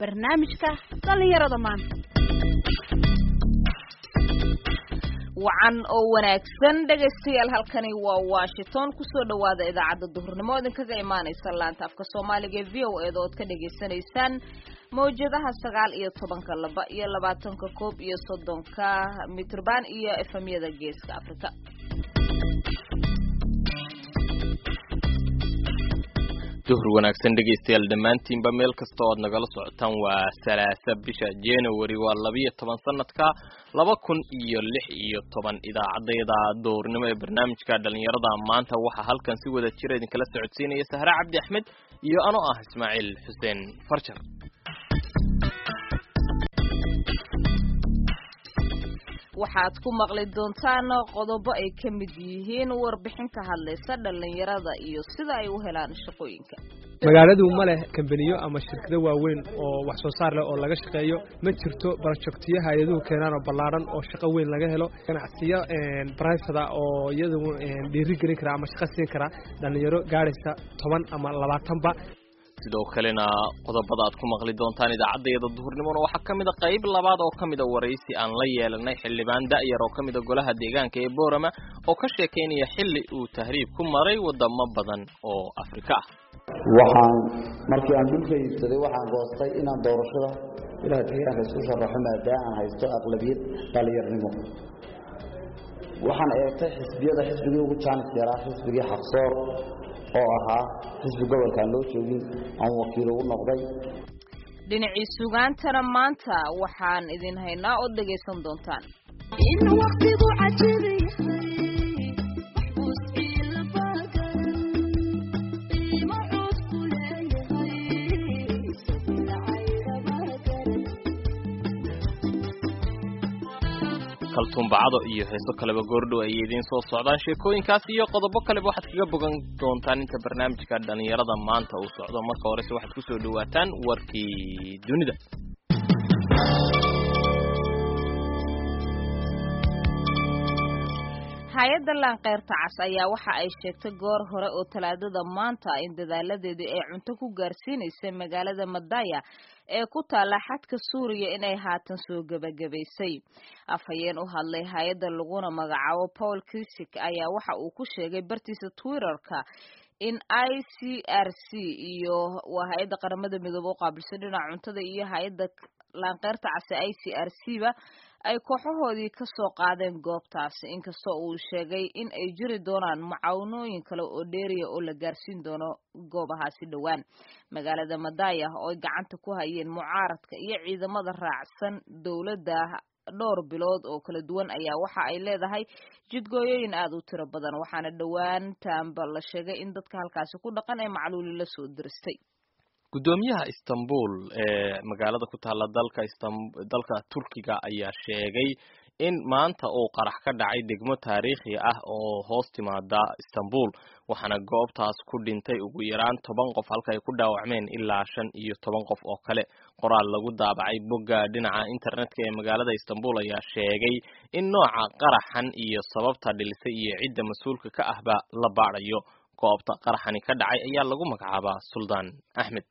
barnaamijka dhallinyarada maanta wacan oo wanaagsan dhegaystayaal halkani waa washington kusoo dhawaada idaacadda duhurnimo idinkaga imaaneysa laanta afka soomaaliga ee v o eeda ood ka dhagaysanaysaan mawjadaha sagaal iyo tobanka laba iyo labaatanka koob iyo soddonka mitrban iyo efemyada geeska africa duhur wanaagsan dhegaystayaal dhammaantiinba meel kasta ood nagala socotaan waa salaasa bisha january waa labiyo toban sanadka laba kun iyo lix iyo toban idaacadayda duhurnimo ee barnaamijka dhalinyarada maanta waxaa halkan si wada jira idinkala socodsiinaya sahre cabdi axmed iyo anoo ah ismaaciil xuseen farjar waxaad ku maqli doontaan qodobo ay ka mid yihiin warbixin ka hadlaysa dhalinyarada iyo sida ay u helaan shaqooyinka magaaladu ma leh kambaniyo ama shirkado waaweyn oo wax soo saar leh oo laga shaqeeyo ma jirto barojektiyo hay-aduhu keenaan oo ballaaran oo shaqo weyn laga helo ganacsiyo brivada oo iyadu dhiiri gelin kara ama shaqo siin kara dhalinyaro gaadhaysa toban ama labaatanba sidoo kalena qodobada aad ku maqli doontaan idaacadayada duhurnimona waxaa ka mid a qayb labaad oo ka mida waraysi aan la yeelanay xildhibaan da'yar oo ka mida golaha deegaanka ee boorama oo ka sheekaynaya xilli uu tahriib ku maray wadamo badan oo afrika ah waxaan markii aan dhulka iibsaday waxaan goostay inaan doorashada ilaha deegaanka isku sharaxo maadaama aan haysto aqlabiyad dhalinyarnimo waxaan eegtay xisbiyada xisbigii ugu jaanis yaraa xisbigii xaqsoor oo ahaa xisbi gobolkaan loo joogin aan wakiil ugu noqday dhinacii sugaantana maanta waxaan idin haynaa oo dhegaysan doontaan kaltuumbacado iyo heeso kaleba goordhow ayay idiin soo socdaan sheekooyinkaas iyo qodobo kaleba waxaad kaga bogan doontaan inta barnaamijka dhalinyarada maanta uu socdo marka horese waxaad kusoo dhawaataan warkii dunida hay-adda laankeyrta cas ayaa waxa ay sheegtay goor hore oo talaadada maanta in dadaaladeedii ay cunto ku gaarsiinaysay magaalada madaya ee ku taalla xadka suuriya inay haatan soo gebagabaysay afhayeen u hadlay hay-adda laguna magacaabo paul kisik ayaa waxa uu ku sheegay bartiisa twitterka in i c r c iyo waa hay-adda qaramada midoobe u qaabilsan dhinaca cuntada iyo hay-adda laankeyrta case i c r c ba ay kooxahoodii ka soo qaadeen goobtaasi inkastoo uu sheegay in ay jiri doonaan macawnooyin kale oo dheeriya oo la gaarsiin doono goobahaasi dhowaan magaalada madaya oo ay gacanta ku hayeen mucaaradka iyo ciidamada raacsan dowladda dhowr bilood oo kala duwan ayaa waxa ay leedahay jidgooyooyin aada u tiro badan waxaana dhowaantaanba la sheegay in dadka halkaasi ku dhaqan ee macluuli la soo diristay guddoomiyaha istanbul ee magaalada ku taalla dalka dalka turkiga ayaa sheegay in maanta uu qarax ka dhacay degmo taariikhi ah oo hoos timaada istanbul waxaana goobtaas ku dhintay ugu yaraan toban qof halka ay ku dhaawacmeen ilaa shan iyo toban qof oo kale qoraal lagu daabacay bogga dhinaca internetka ee magaalada istanbul ayaa sheegay in nooca qaraxan iyo sababta dhilisay iyo cidda mas-uulka ka ahba la baadhayo goobta qaraxani ka dhacay ayaa lagu magacaabaa suldaan axmed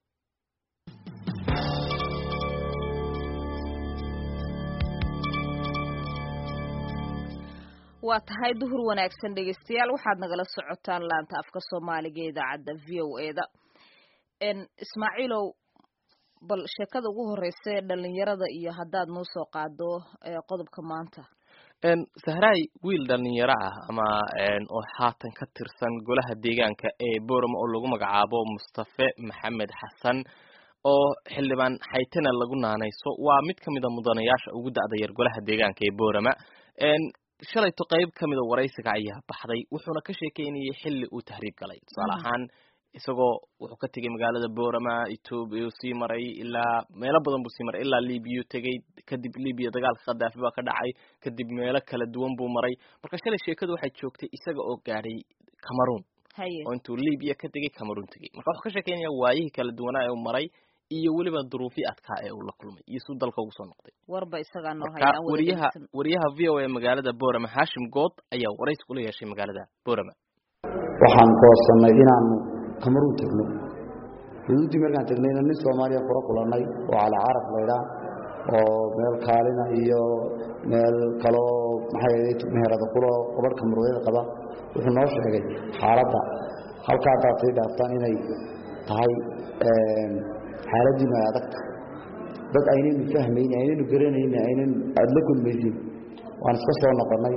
waa tahay duhur wanaagsan dhegaystayaal waxaad nagala socotaan laanta afka soomaaliga ee idaacadda v o eda ismaaciilow bal sheekada ugu horeysa ee dhalinyarada iyo haddaad noo soo qaado qodobka maanta sahraay wiil dhalinyaro ah ama oo haatan ka tirsan golaha deegaanka ee borama oo lagu magacaabo mustafe maxamed xasan oo xildhibaan xaytana lagu naanayso waa mid ka mid a mudanayaasha ugu da'da yar golaha deegaanka ee borama shalayto qayb ka mida waraysiga ayaa baxday wuxuuna ka sheekeynayay xilli uu tahriib galay tusaale ahaan isagoo wuxuu ka tegay magaalada borama ethoobia uu sii maray ilaa meelo badan buu sii maray ilaa libiya tegay kadib libiya dagaalka khadaafi baa ka dhacay kadib meelo kala duwan buu maray marka shalay sheekadu waxay joogtay isaga oo gaadhay cameroon oo intuu libiya ka tegay cameroon tegay marka wuxuu ka sheekeynaya waayihii kala duwanaa ee uu maray iyo weliba duruufii adkaa ee uu la kulmay iyo suu dalka ugu soo noqday warba isagaa noo marka wariyaha wariyaha v o a magaalada borama hashim good ayaa waraysi kula yeeshay magaalada borama waxaan goosannay inaanu camaruun tegno xuduuddii markaan tegnayna nin soomaaliya kula kulannay oo cali caraf laydhaa oo meel kaalina iyo meel kaloo maxay ahayd meherada kuloo gabadhka murwayada qaba wuxuu noo sheegay xaaladda halkaa haddaad sii dhaaftaan inay tahay xaaladdiinu ay adagta dad aynaynu fahmayn aynaynu garanayn aynan aada la kulmaysin waan iska soo noqonnay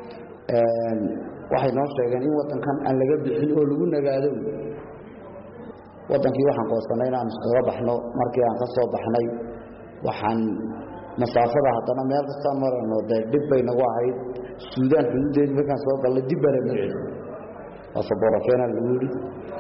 waxay noo sheegeen in waddankan aan laga bixin oo lagu nagaado waddankii waxaan qoosannay inaan iskaga baxno markii aan ka soo baxnay waxaan masaafada haddana meel kastaan marayno dee dhib bay nagu ahayd suudaan xuduuddeedii markaan soo galnay dib baa lanu celi asaborakeena lagu yidhi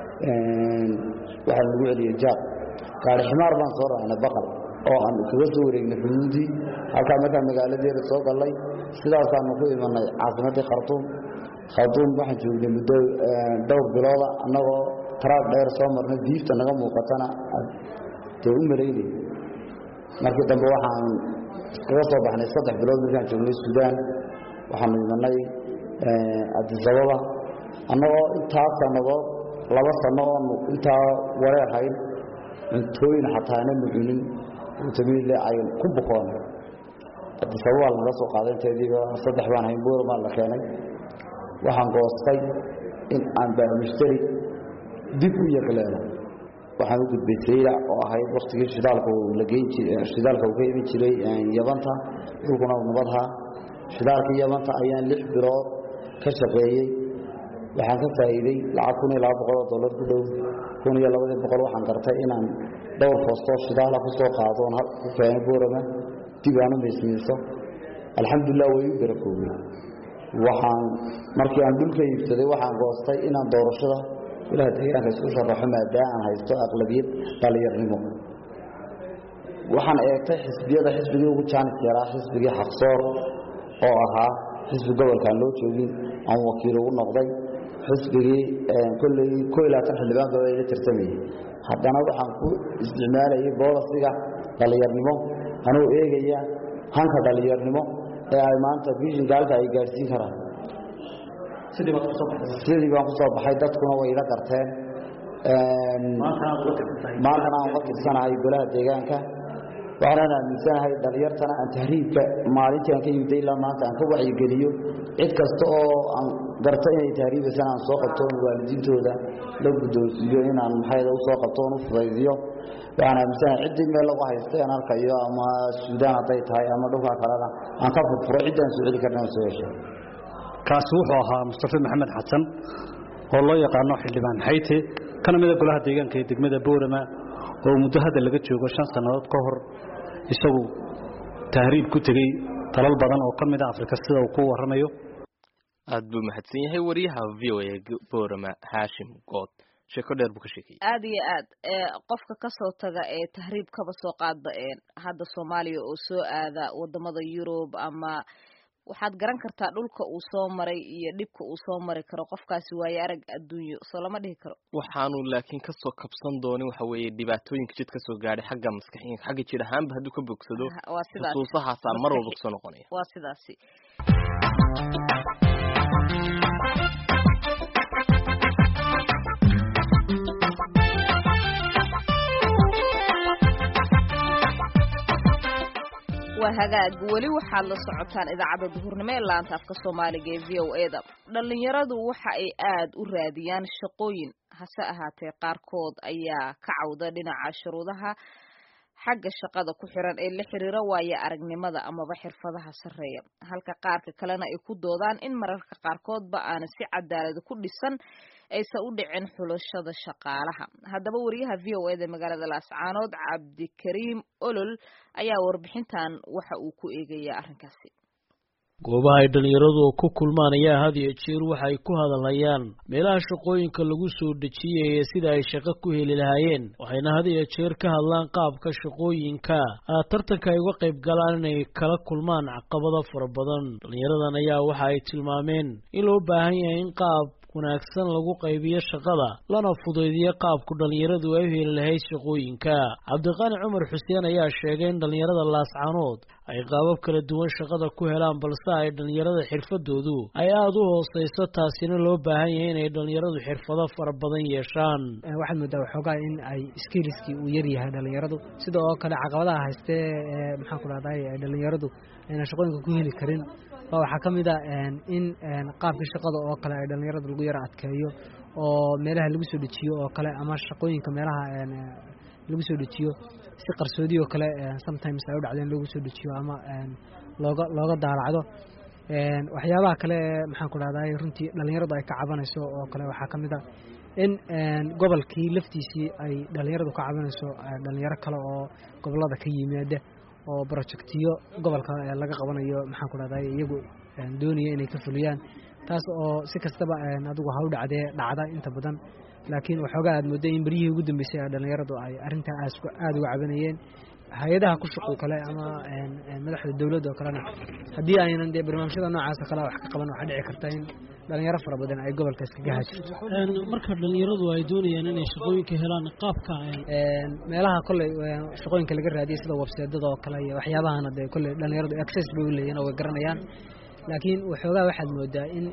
waxaa lagu celiyey jaad gaari ximaar baan soo raacnay baqal oo aan kaga soo wareegnay xuduuddii halkaa markaan magaaladeeda soo gallay sidaasaanu ku imanay caasimaddii khartuum khartuum waxaan joognay muddo dhowr bilooda annagoo taraag dheer soo marnay diifta naga muuqatana dee u malaynay markii dambe waxaan iskaga soo baxnay saddex bilood markaan joognay suudaan waxaanu imanay adisababa annagoo intaa sannadood laba sanno oonu intaa wareerhayn cuntooyin xataa ananu cunin utamiile ay ku bukoonay adisababaa lanaga soo qaaday inteediiba saddex baan hayn buuramaa la keenay waxaan goostay in aan baamushtari dib u yaqleelo waxaan u gudbay saylac oo ahayd waktigii shidaalka la geyn shidaalka uu ka iman jiray yabanta dhulkuna nabadhaa shidaalkii yabanta ayaan lix bilood ka shaqeeyey waxaan ka faa'iiday lacag kun iyo laba boqol oo dollar ku dhow kun iyo labadii boqol waxaan gartay inaan dhowr foostoo shidaala ku soo qaado oon ku keenay boorama dib aan u miismiiso alxamdulilah way u barakoobay waxaan markii aan dhulka iibsaday waxaan goostay inaan doorashada ilaha deegaanka isku sharaxo maadaama aan haysto aqlabiyad dhallinyarnimo waxaan eegtay xisbiyada xisbigii ugu jaanis yaraa xisbigii xaqsoor oo ahaa xisbi gobolkaan loo joogin aan wakiil ugu noqday xisbigii kolley ko iyo labaatan xildhibaan gabadha ila tartamayay haddana waxaan ku isticmaalayay boolasiga dhallinyarnimo anuu eegaya hanka dhallinyarnimo ee ay maanta bishinka halka ay gaadhsiin karaan sidii baan kusoo baxay dadkuna way ila garteen maantana aan uga tirsanahay golaha deegaanka waxaanaan aaminsanahay dhalinyartana aan tahriibka maalintii aan ka yimida ilaa maanta aan ka wacyigeliyo cid kasta oo aan garta inay tahriibaysana aan soo qabto oon waalidiintooda la guddoonsiiyo inaan maxayda u soo qabto oon u fudaydiyo waxaan aaminsanahay ciddii meel lagu haystay aan arkayo ama suudaan hadday tahay ama dhulkaa kalena aan ka furfuro ciddaan soo celi karna aan soo heshay kaasi wuxuu ahaa mustafe maxamed xasan oo loo yaqaano xildhibaan xayte kana mida golaha deegaanka ee degmada boorama oo muddo hadda laga joogo shan sannadood ka hor isagu tahriib ku tegey dalal badan oo ka mid a afrika sida uu ku warramayo aad buu mahadsan yahay wariyaha v o a boorama haashim good sheeko dheer buu ka sheekayay aad iyo aad qofka kasoo taga ee tahriib kaba soo qaadba hadda soomaaliya oo soo aada wadamada yurub ama waxaad garan kartaa dhulka uu soo maray iyo dhibka uu soo mari karo qofkaasi waayo arag adduunyo soo lama dhihi karo waxaanu laakiin kasoo kabsan doonin waxa weeye dhibaatooyinka jid ka soo gaadhay xagga maskaxiinka xagga jir ahaanba hadduu ka bogsado waa sidaas xusuusahaasaa mar walba kusoo noqonaya waa sidaasi waa hagaag weli waxaad la socotaan idaacadda duhurnimo ee laanta afka soomaaliga ee v o e da dhallinyaradu waxa ay aad u raadiyaan shaqooyin hase ahaatee qaarkood ayaa ka cawda dhinaca shuruudaha xagga shaqada ku xiran ee la xiriira waayo aragnimada amaba xirfadaha sarreeya halka qaarka kalena ay ku doodaan in mararka qaarkoodba aana si cadaalad ku dhisan aysan u dhicin xulashada shaqaalaha haddaba wariyaha v o eda magaalada laascaanood cabdikariim olol ayaa warbixintan waxa uu ku eegayaa arrinkaasi goobaha ay dhallinyaradu ku kulmaan ayaa had iyo jeer waxa ay ku hadalhayaan meelaha shaqooyinka lagu soo dejiyaya sida ay shaqo ku heli lahaayeen waxayna had iyo jeer ka hadlaan qaabka shaqooyinka tartanka ay uga qayb galaan inay kala kulmaan caqabado fara badan dhallinyaradan ayaa waxa ay tilmaameen in loo baahan yahay in qaab wanaagsan lagu qaybiyo shaqada lana fudaydiyo qaabku dhallinyaradu ay u heli lahayd shaqooyinka cabdiqaani cumar xuseen ayaa sheegay in dhallinyarada laascanood ay qaabab kala duwan shaqada ku helaan balse ay dhallinyarada xirfadoodu ay aada u hooseyso taasina loo baahan yahay inay dhallinyaradu xirfado fara badan yeeshaan waxaad moodaa waxoogaa in ay skiliskii uu yaryahay dhallinyaradu sida oo kale caqabadaha haystee maxaan ku dhahday dhallinyaradu ayna shaqooyinka ku heli karin ba waxaa ka mid a in qaabkii shaqada oo kale ay dhallinyarada lagu yaro adkeeyo oo meelaha lagu soo dejiyo oo kale ama shaqooyinka meelaha lagu soo dejiyo si qarsoodi oo kale sometimes ay u dhacdeen loogu soo dejiyo ama looga looga daalacdo waxyaabaha kale maxaan ku dhahday runtii dhallinyaradu ay ka cabanayso oo kale waxaa ka mid a in gobolkii laftiisii ay dhallinyaradu ka cabanayso dhallinyaro kale oo gobolada ka yimaada oo projectiyo gobolka laga qabanayo maxaan ku dhahday iyagu doonaya inay ka fuliyaan taas oo si kastaba adigu ha u dhacdee dhacda inta badan laakiin waxoogaa aad mooday in beryihii ugu dambeysay ee dhallinyaradu ay arrintaa aada uga cabanayeen hay-adaha ku shaqo kale ama madaxda dowladda oo kalena haddii aynan dee barnaamijyada noocaas kale wax ka qaban waxaa dhici karta in dhalinyaro fara badan ay gobolka iskaga haajirto marka dhalinyaradu ay doonayaan inay shaqooyinka helaan qaabka meelaha kolley shaqooyinka laga raadiyay sida webseedada oo kale iyo waxyaabahana dee kolley dhalinyaradu access bay u leeyihin oo way garanayaan laakiin waxoogaa waxaad moodaa in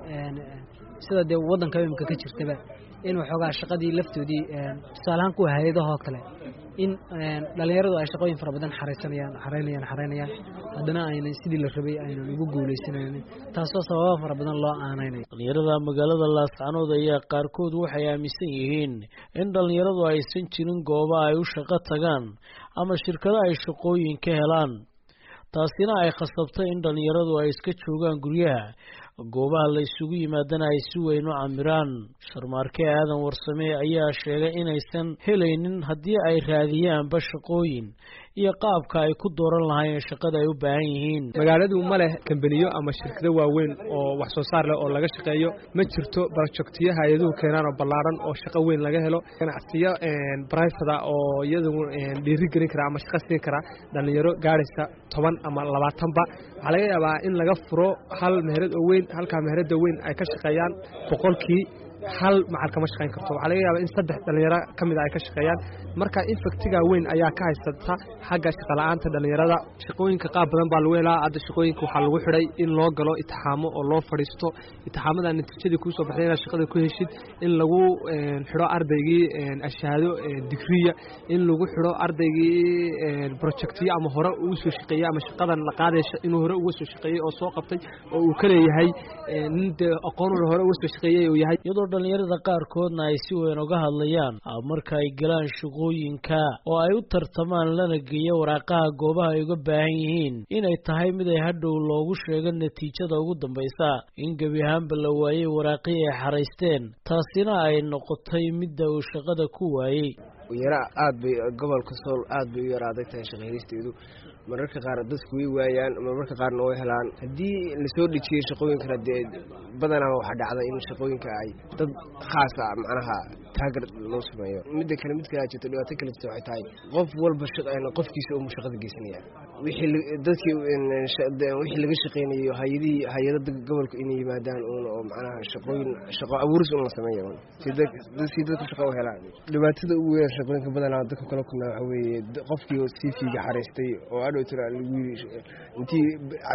sida dee waddanka imika ka jirtaba in waxoogaa shaqadii laftoodii tusaalahaan kuwa hay-adahoo kale in dhalinyaradu ay shaqooyin fara badan xaraysanayaan xaraynayaan xaraynayaan haddana aynan sidii la rabay aynan ugu guuleysanaynin taasoo sababa fara badan loo aanaynayo dhalinyarada magaalada laascanood ayaa qaarkood waxay aaminsan yihiin in dhalinyaradu aysan jirin gooba ay u shaqo tagaan ama shirkado ay shaqooyin ka helaan taasina ay khasabtay in dhalinyaradu ay iska joogaan guryaha goobaha la isugu yimaadana ay si weyn u camiraan sharmaarke aadan warsame ayaa sheegay inaysan helaynin haddii ay raadiyaanba shaqooyin iyo qaabka ay ku dooran lahaayeen shaqada ay u baahan yihiin magaaladu ma leh kambaniyo ama shirkado waaweyn oo wax soo saar leh oo laga shaqeeyo ma jirto barojectiyo hay-aduhu keenaan oo ballaaran oo shaqo weyn laga helo ganacsiyo brifada oo iyadu dhiiri gelin kara ama shaqo siin kara dhallinyaro gaadhaysa toban ama labaatanba waxaa laga yaabaa in laga furo hal meherad oo weyn halkaa meherada weyn ay ka shaqeeyaan boqolkii hal macal kama shaqayn karto waxaa laga yaabaa in saddex dhallinyaro ka mid a ay ka shaqeeyaan marka infectiga weyn ayaa ka haysata xagga shaqala-aanta dhallinyarada shaqooyinka qaab badan baa lagu helaa hadda shaqooyinka waxaa lagu xidhay in loo galo itixaamo oo loo fadhiisto itixaamada natiijadii kuusoo baxday inaad shaqada ku heshid in lagu xidho ardaygii ashaado digriya in lagu xidho ardaygii projectiyo ama hore ugu soo shaqeeyey ama shaqadan la qaadaysa inuu hore uga soo shaqeeyey oo soo qabtay oo uu ka leeyahay nin dee aqoonuna hore uga soo shaqeeyey uu yahay iyadoo dhalinyarada qaarkoodna ay si weyn uga hadlayaan marka ay galaan shaqooyinka oo ay u tartamaan lana geeyo waraaqaha goobaha ay uga baahan yihiin inay tahay mid ay hadhow loogu sheego natiijada ugu dambaysa in gebi ahaanba la waayey waraaqihii ay xaraysteen taasina ay noqotay midda uu shaqada ku waayey yara aad bay gobolka sool aad bay u yara adag tahay shaqaylisteedu mararka qaar dadku way waayaan marmarka qaarna way helaan haddii lasoo dhejiyey shaqooyinkana dee badanaa waxaa dhacda in shaqooyinka ay dad khaas ah macnaha taagar loo sameeyo midda kale mid kale jirto dhibaato kale jirta waxay tahay qof walba qofkiisa umu shaqada geysanaya wixii dadkii wixii laga shaqeynayo hayadihii hay-adada gobolka inay yimaadaan uun oo macnaha shaqooyin shaqo abuuris un la sameeyo si dadku shaqo u helaan dhibaatada ugu weyn shaqooyinka badanaa dadka kala kulmaa waxa weeye qofkii oo cv-ga xaraystay oo adhowtira lagu yiri intii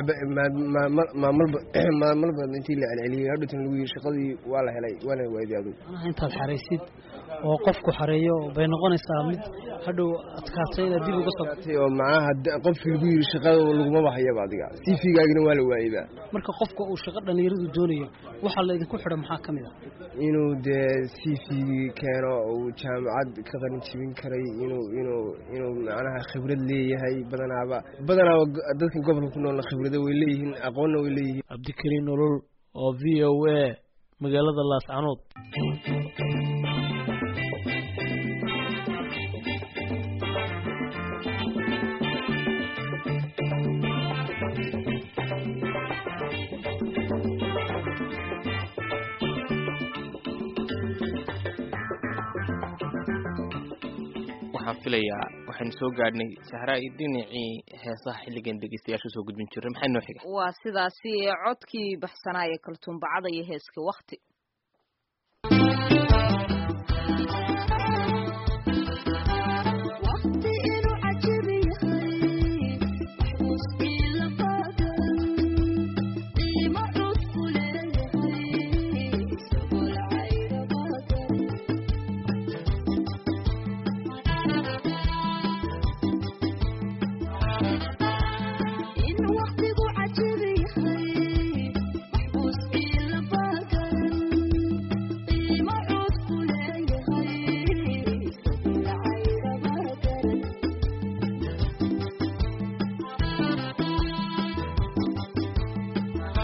maamalba maamalba intii la celceliyey hadhowtana lagu yiri shaqadii waa la helay waana waayday adugu intaad xaraysid oo qofku xareeyo bay noqonaysaa mid hadhow adkaatay inaad dib uga soo oo macnaha qofkii lagu yiri shaqada lagumaba hayaba adiga cv-gaagina waa la waayeyba marka qofka uu shaqo dhalinyaradu doonayo waxaa la idinku xidha maxaa ka mid a inuu dee cv-gii keeno uu jaamacad ka qalin jibin karay inuu inuu inuu macnaha khibrad leeyahay badanaaba badanaaba dadkan gobolka ku noolna khibrado way leeyihiin aqoonna way leeyihiin cabdikariin nolol oo v o a magaalada laascanood waxaan filayaa waxaynu soo gaadhnay sahraa iyo dhinacii heesaha xilligan dhegeystayaasha usoo gudbin jiray maxay noo xiga waa sidaasi codkii baxsanaaye kaltuumbacada iyo heeska wakti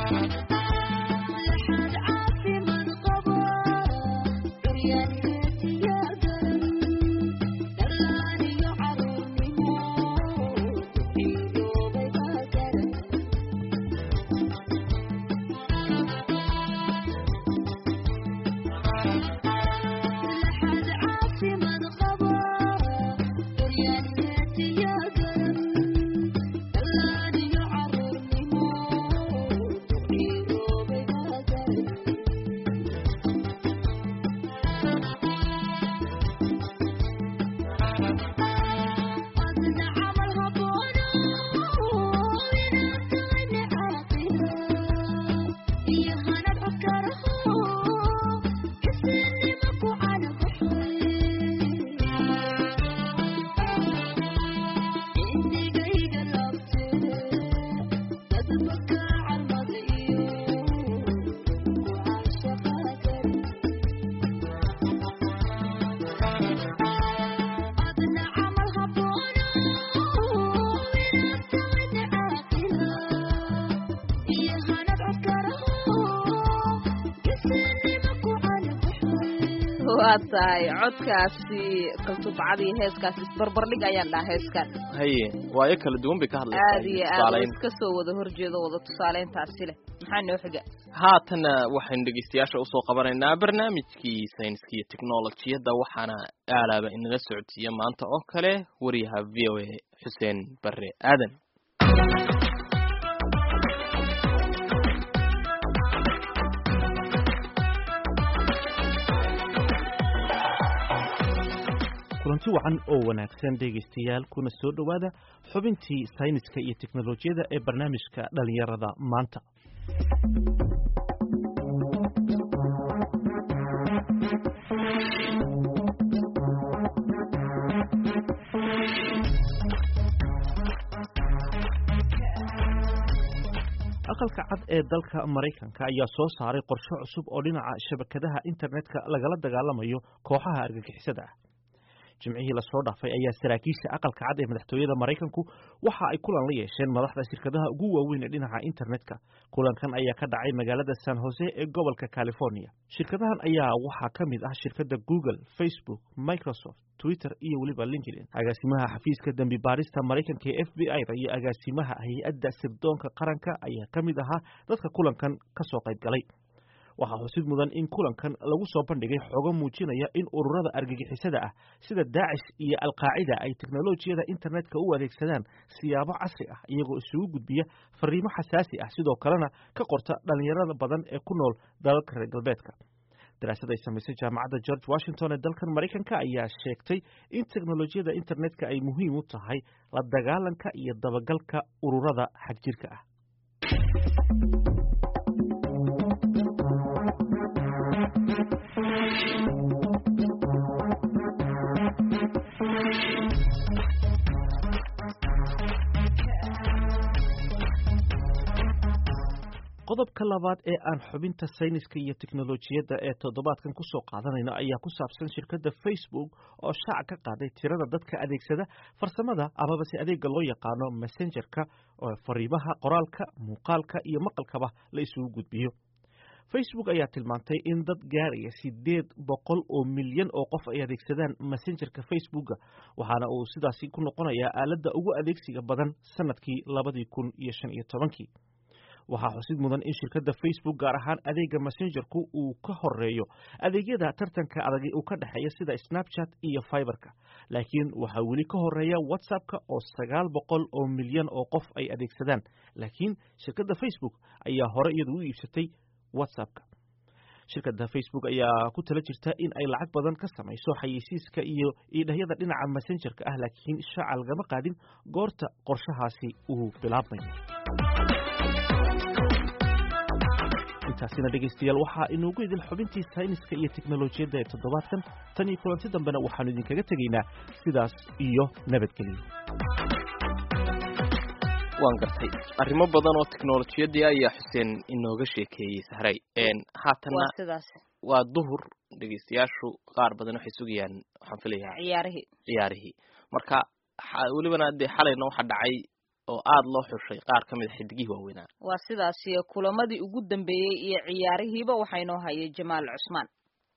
waa tahay codkaasi kaltubcadii heeskaas isbarbardhig ayaan dhaha heeskan haye waayo kala duwan bay ka hadlaysaa aad iyo aad oo iska soo wada horjeedo wada tusaaleyntaasi leh maxaa noo xiga haatana waxaynu dhegeystayaasha usoo qabanaynaa barnaamijkii sayniska iyo technolojiyadda waxaana aalaaba inaga socodsiiya maanta oo kale wariyaha v o a xuseen bare aadan kulanti wacan oo wanaagsan dhegaystayaal kuna soo dhowaada xubintii sayniska iyo teknolojiyada ee barnaamijka dhallinyarada maanta aqalka cad ee dalka maraykanka ayaa soo saaray qorshe cusub oo dhinaca shabakadaha internetka lagala dagaalamayo kooxaha argagixisada ah jimcihii lasoo dhaafay ayaa saraakiisha aqalka cad ee madaxtooyada maraykanku waxa ay kulan la yeesheen madaxda shirkadaha ugu waaweyn ee dhinaca internetka kulankan ayaa ka dhacay magaalada san jose ee gobolka california shirkadahan ayaa waxaa ka mid ah shirkadda google facebook microsoft twitter iyo weliba linkedin agaasimaha xafiiska dembi baarista maraykanka ee f b i da iyo agaasimaha hay-adda sirdoonka qaranka ayaa ka mid ahaa dadka kulankan kasoo qayb galay waxaa xusid mudan in kulankan lagu soo bandhigay xogo muujinaya in ururada argagixisada ah sida daacish iyo alqaacida ay teknolojiyada internetka u adeegsadaan siyaabo casri ah iyagoo isugu gudbiya fariimo xasaasi ah sidoo kalena ka qorta dhallinyarada badan ee ku nool dalalka reer galbeedka daraasad ay samaysay jaamacadda george washington ee dalkan maraykanka ayaa sheegtay in teknolojiyada internetka ay muhiim u tahay la dagaalanka iyo dabagalka ururada xagjirka ah qodobka labaad ee aan xubinta sayniska iyo teknolojiyadda ee toddobaadkan ku soo qaadanayno ayaa ku saabsan shirkadda facebook oo shaaca ka qaaday tirada dadka adeegsada farsamada amaba se adeega loo yaqaano messengerka oo fariimaha qoraalka muuqaalka iyo maqalkaba la isugu gudbiyo facebook ayaa tilmaantay in dad gaaraya sideed boqol oo milyan oo qof ay adeegsadaan messengerka facebooka waxaana uu sidaasi ku noqonayaa aaladda ugu adeegsiga badan sanadkii labadii kun iyo shan iyo tobankii waxaa xusid mudan in shirkadda facebook gaar ahaan adeega messengerku uu ka horeeyo adeegyada tartanka adag uu ka dhexeeya sida snapchat iyo fiberka laakiin waxaa weli ka horeeya whatsappka oo sagaal boqol oo milyan oo qof ay adeegsadaan laakiin shirkadda facebook ayaa hore iyadu u iibsatay whatsappka shirkadda facebook ayaa ku tala jirta in ay lacag badan ka samayso xayeysiiska iyo iidhahyada dhinaca messengerka ah laakiin shaaca lagama qaadin goorta qorshahaasi uu bilaabmayo intaasina dhegaystayaal waxaa inoogu idin xubintii sayniska iyo teknolojiyadda ee toddobaadkan tan iyo kulanti dambena waxaanu idinkaga tegaynaa sidaas iyo nabadgelyo waan gartay arrimo badan oo teknolojiyadii ayaa xuseen inooga sheekeeyey sahray haatanna sidaas waa duhur dhegaystayaashu qaar badan waxay sugayaan waxaan filayaa ciyaarihii ciyaarihii marka welibana dee xalayna waxaa dhacay oo aada loo xushay qaar ka mid a xidigihii waaweynaa waa sidaasi kulamadii ugu dambeeyey iyo ciyaarihiiba waxaa inoo hayay jamaal cusmaan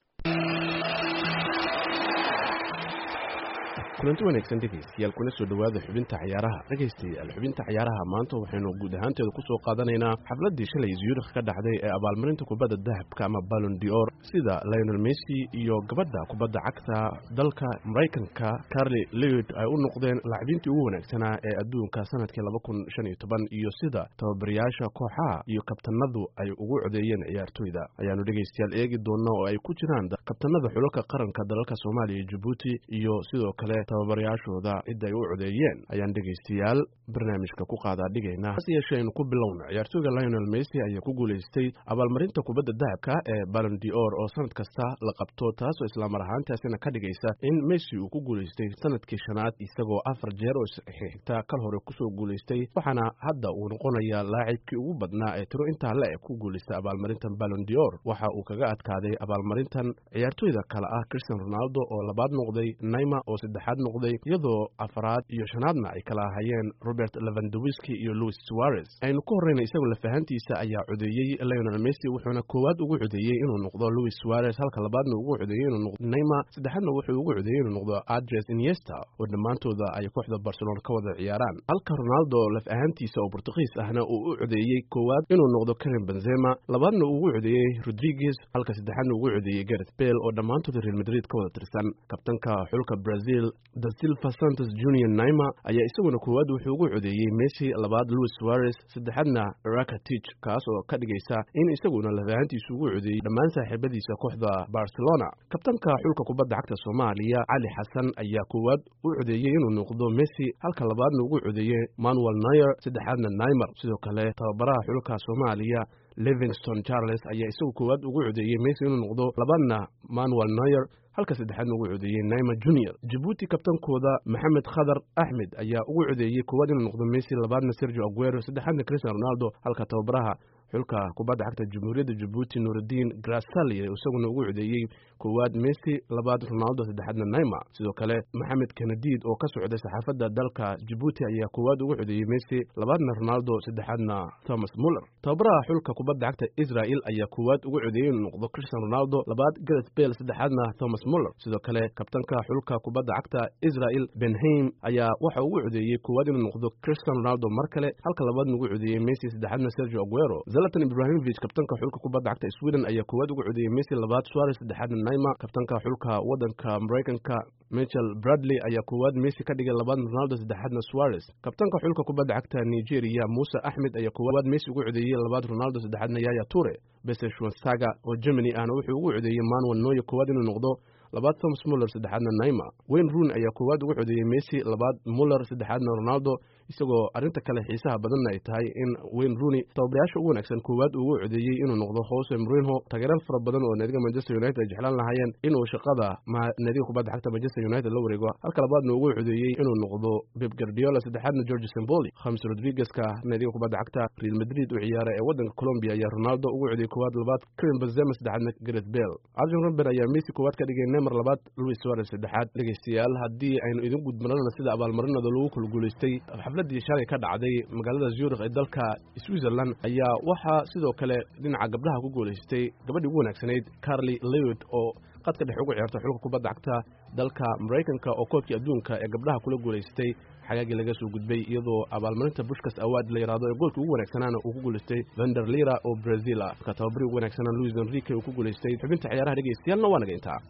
kulanti wanaagsan dhegaystayaal kuna soo dhowaada xubinta cayaaraha dhegaystayaal xubinta cayaaraha maanta waxaynu guud ahaanteeda ku soo qaadanaynaa xafladdii shalay zurikh ka dhacday ee abaalmarinta kubadda dahabka ama ballon dior sida lionel messi iyo gabadha kubadda cagta dalka maraykanka carli lewid ay u noqdeen laacibintii ugu wanaagsanaa ee adduunka sanadkii laba kun shan iyo toban iyo sida tababarayaasha kooxaha iyo kabtanadu ay ugu codeeyeen ciyaartoyda ayaanu dhegaystayaal eegi doona oo ay ku jiraan kabtanada xulalka qaranka dalalka soomaaliya iyo jabuuti iyo sidoo kale tababarayaashooda cidda ay u codeeyeen ayaan dhegaystayaal barnaamijka ku qaadaa dhigaynaa hase yeeshee aynu ku bilowna ciyaartooyga lionel messi ayaa ku guulaystay abaalmarinta kubadda dahabka ee ballon dior oo sanad kasta la qabto taasoo islaamar ahaantaasina ka dhigaysa in messi uu ku guulaystay sanadkii shanaad isagoo afar jeer oo xigta kal hore kusoo guulaystay waxaana hadda uu noqonayaa laacibkii ugu badnaa ee tiro intaa le ku guulaystay abaalmarintan ballon dior waxa uu kaga adkaaday abaalmarintan ciyaartooyda kale ah christian ronaldo oo labaad noqday naima oo saddexaad noqday iyadoo afaraad iyo shanaadna ay kala ahayeen robert levandowiski iyo louis suarez aynu ku horreyna isagoo lafahantiisa ayaa codeeyey lionel messi wuxuuna koowaad ugu codeeyey inuu noqdo louis suarez halka labaadna ugu codeeyey inuu noqdo neymar saddexaadna wuxuu ugu codeeyey inuu noqdo adres iniesta oo dhammaantooda ay kooxda barcelona ka wada ciyaaraan halka ronaldo laf ahaantiisa oo bortugiis ahna uu u codeeyey koowaad inuu noqdo karim benzema labaadna uu ugu codeeyey rodriguez halka saddexaadna ugu codeeyey gareth bale oo dhammaantooda real madrid ka wada tirsan kabtanka xulka brazil da silva santos junior naima ayaa isaguna koowaad wuxuu ugu codeeyey messi labaad louis suarez saddexaadna rakatich kaas oo ka dhigaysa in isaguna lafahantiisu ugu codeeyey dhammaan saaxiibadiisa kooxda barcelona kabtanka xulka kubadda cagta soomaaliya cali xasan ayaa koowaad u codeeyey inuu noqdo messi halka labaadna ugu codeeyey manuel nayer saddexaadna naimer sidoo kale tababaraha xulka soomaaliya livingston charles ayaa isagu koowaad ugu codeeyey messi inuu noqdo labaadna manuel nayer halka saddexaadna ugu codeeyey naima junior jabuuti kabtankooda maxamed khadar axmed ayaa ugu codeeyey koowaad inuu noqdo messi labaadna sergio aguero saddexaadna cristian ronaldo halka tababaraha xulka kubadda cagta jamhuuriyadda jabuuti nuurudiin grasali isaguna ugu codeeyey koowaad messi labaad ronaldo saddexaadna naima sidoo kale maxamed kanadiid oo ka socday saxaafadda dalka jabuuti ayaa koowaad ugu codeeyey messi labaadna ronaldo saddexaadna thomas muller tababaraha xulka kubadda cagta israel ayaa koowaad ugu codeeyey inuu noqdo cristian ronaldo labaad gareth bale saddexaadna thomas muller sidoo kale kabtanka xulka kubadda cagta israel benheim ayaa waxa ugu codeeyey koowaad inuu noqdo cristian ronaldo mar kale halka labaadna ugu codeeyey messi saddexaadna sergio aguero zalatan ibrahimovic kabtanka xulka kubadda cagta sweden ayaa koowaad ugu codeeyey messi labaad suarez saddexaadna naima kabtanka xulka waddanka maraykanka michel bradley ayaa koowaad messi ka dhigay labaad ronaldo saddexaadna suarez kabtanka xulka kubadda cagta nigeria muuse axmed ayaa koowaad messi ugu codeeyey labaad ronaldo saddexaadna yaya ture beseshwansaga oo germany ahna wuxuu ugu codeeyey manuel noye koowaad inuu noqdo labaad thomas muller saddexaadna naima wayne roon ayaa koowaad ugu codeeyey messi labaad muller saddexaadna ronaldo isagoo arrinta kale xiisaha badanna ay tahay in wayne rooney tababarayaasha ugu wanaagsan koowaad ugu codeeyey inuu noqdo jose mourinho taageeraal fara badan oo naadiga manchester united ay jeclaan lahaayeen inuu shaqada naadiga kubadda cagta manchester united la wareego halka labaadna ugu codeeyey inuu noqdo beb guardiola saddexaadna george semboli khamis rodriguezka naadiga kubadda cagta real madrid u ciyaara ee waddanka colombia ayaa ronaldo ugu codeeyey koowaad labaad karim benzema saddexaadna gareth bale arjen robben ayaa messi koowaad ka dhigay neymar labaad louis suarez saddexaad dhegaystayaal haddii aynu idin gudmarana sida abaalmarinada lagu kala guulaystay xafladii shalay ka dhacday magaalada zurikh ee dalka switzerland ayaa waxaa sidoo kale dhinaca gabdhaha ku guulaystay gabadhii ugu wanaagsanayd carli lewid oo qadka dhex ugu ciyaarta xulka kubadda cagta dalka maraykanka oo koobkii adduunka ee gabdhaha kula guulaystay xagaagii laga soo gudbay iyadoo abaalmarinta bushkas awaad la yidhahdo ee goolkii ugu wanaagsanaana uu ku guulaystay vander lira oo brazil ah ka tababarii ugu wanaagsanaa louis enrique uu ku guulaystay xubinta ciyaaraha dhegaystayaalna waa naga intaa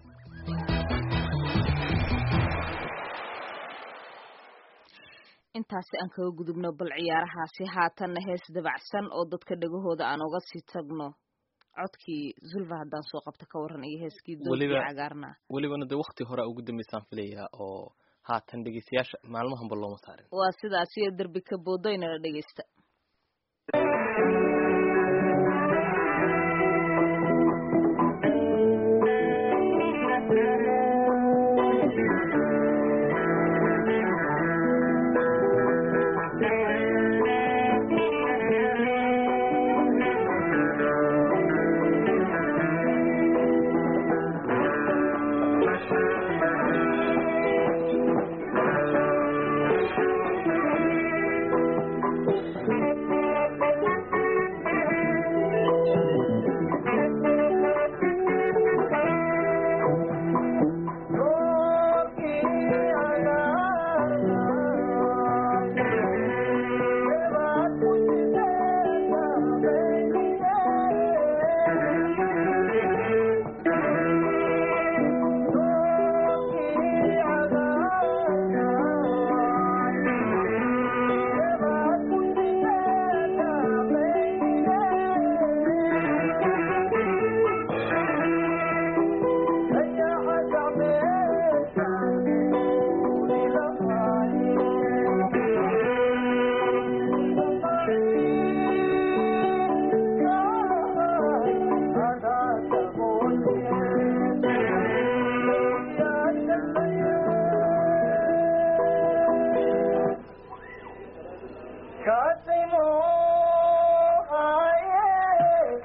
intaasi aan kaga gudubno bal ciyaarahaasi haatanna hees dabacsan oo dadka dhegahooda aan uga sii tagno codkii zulfa haddaan soo qabta ka waran iyo heeskii doodkii cagaarna welibana dee wakti hore ugu dambeysaan filayaa oo haatan dhegeystayaasha maalmahanba looma saarin waa sidaas iyo derbi ka boodoynala dhegeysta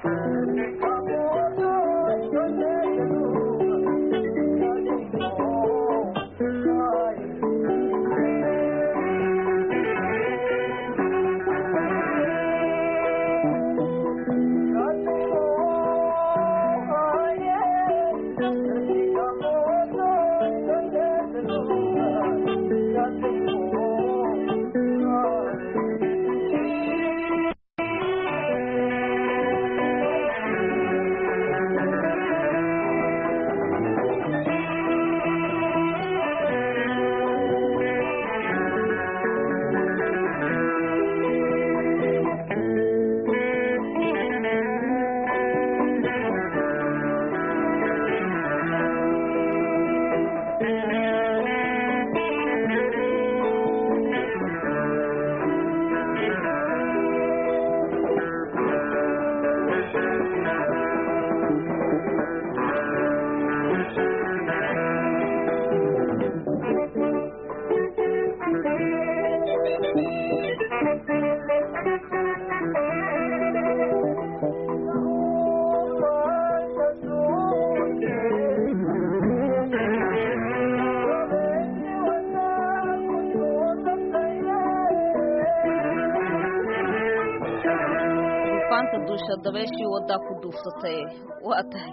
duufaanta duusha dabeeshii waddaa ku duufsatay waa tahay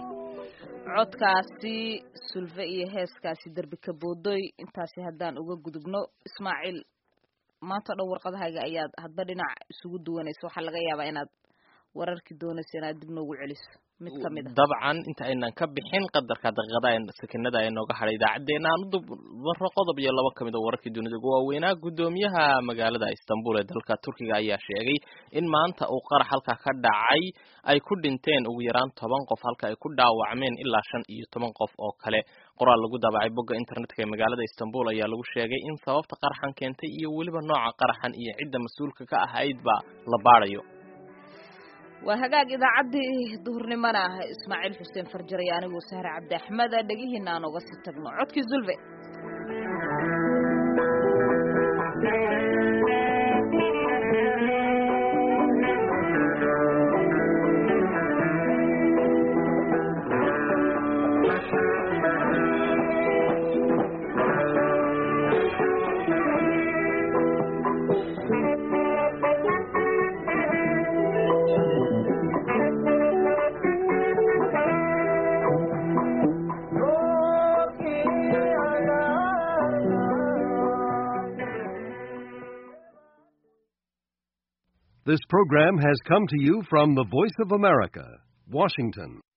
codkaasi sulfe iyo heeskaasi derbi kaboodoy intaasi haddaan uga gudubno ismaaciil maanta o dhan warqadahayga ayaad hadba dhinac isugu duwanaysa waxaa laga yaabaa inaad wararkii doonaysa inaad dib noogu celiso mid ka mid a dabcan inta aynan ka bixin qadarka daqiiqada sakinada ee nooga hadhay idaacaddeenna aan u dubaro qodob iyo laba kamid oo wararkii dunida ugu waaweynaa guddoomiyaha magaalada istanbul ee dalka turkiga ayaa sheegay in maanta uu qarax halka ka dhacay ay ku dhinteen ugu yaraan toban qof halka ay ku dhaawacmeen ilaa shan iyo toban qof oo kale qoraal lagu daabacay bogga internetka ee magaalada istanbul ayaa lagu sheegay in sababta qaraxan keentay iyo weliba nooca qaraxan iyo cidda mas-uulka ka ahaydba la baadhayo waa hagaag idaacaddii duhurnimona ah ismaaciil xuseen farjar iyo anigoo sahre cabdi axmed dhegihiina aan uga sii tagno codkii zulve This program has come to you from the Voice of America, Washington.